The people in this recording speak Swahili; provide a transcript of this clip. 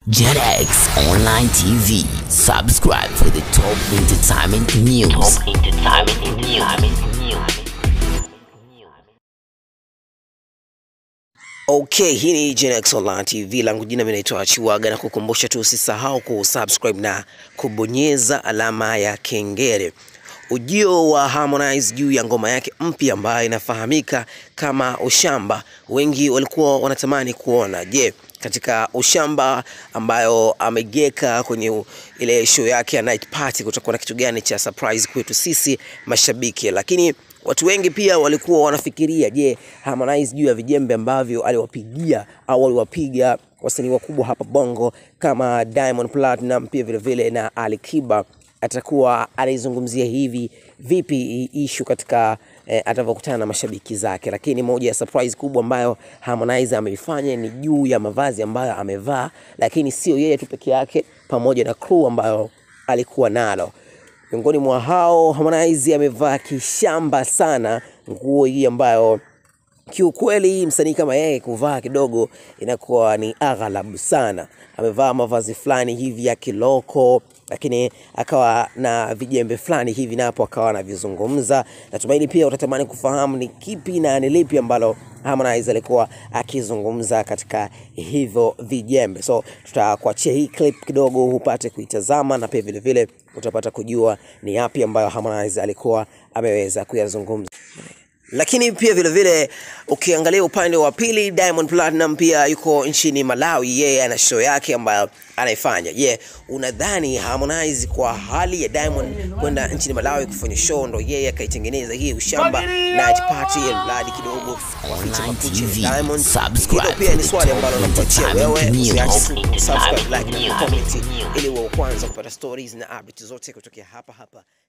JetX Online TV. Subscribe for the top entertainment news. Top entertainment news. Okay, hii ni Genex Online TV, langu jina mimi naitwa Chiwaga, na kukumbusha tu usisahau kusubscribe na kubonyeza alama ya kengele. Ujio wa Harmonize juu ya ngoma yake mpya ambayo inafahamika kama Ushamba, wengi walikuwa wanatamani kuona, je, katika Ushamba ambayo amegeka kwenye u- ile show yake ya night party, kutakuwa na kitu gani cha surprise kwetu sisi mashabiki, lakini Watu wengi pia walikuwa wanafikiria, je, Harmonize juu ya vijembe ambavyo aliwapigia au aliwapiga wasanii wakubwa hapa Bongo kama Diamond Platinum pia vile vile na Ali Kiba atakuwa anaizungumzia hivi vipi hii issue katika eh, atakavyokutana na mashabiki zake. Lakini moja ya surprise kubwa ambayo Harmonize ameifanya ni juu ya mavazi ambayo amevaa, lakini sio yeye tu peke yake, pamoja na crew ambayo alikuwa nalo. Miongoni mwa hao Harmonize amevaa kishamba sana nguo hii ambayo kiukweli msanii kama yeye kuvaa kidogo inakuwa ni aghalabu sana. Amevaa mavazi fulani hivi ya kiloko, lakini akawa na vijembe fulani hivi napo akawa anavizungumza. Natumaini pia utatamani kufahamu ni kipi na ni lipi ambalo Harmonize alikuwa akizungumza katika hivyo vijembe. So tutakuachia hii clip kidogo upate kuitazama, na pia vile vile utapata kujua ni yapi ambayo Harmonize alikuwa ameweza kuyazungumza lakini pia vile vile ukiangalia upande wa pili Diamond Platinum pia yuko nchini Malawi, yeye ana show yake ambayo anaifanya. Je, unadhani Harmonize kwa hali ya Diamond kwenda nchini Malawi kufanya show ndo yeye akaitengeneza hii ushamba night party mradi kidogo wafiche Online makucha ya TV. Diamond? Subscribe Hilo pia for ni the swali top ambalo nakuachia wewe, entertainment usiache news. tu kusubscribe, like na Entertainment comment news. ili uwe wa kwanza kupata stories na updates zote kutokea hapa hapa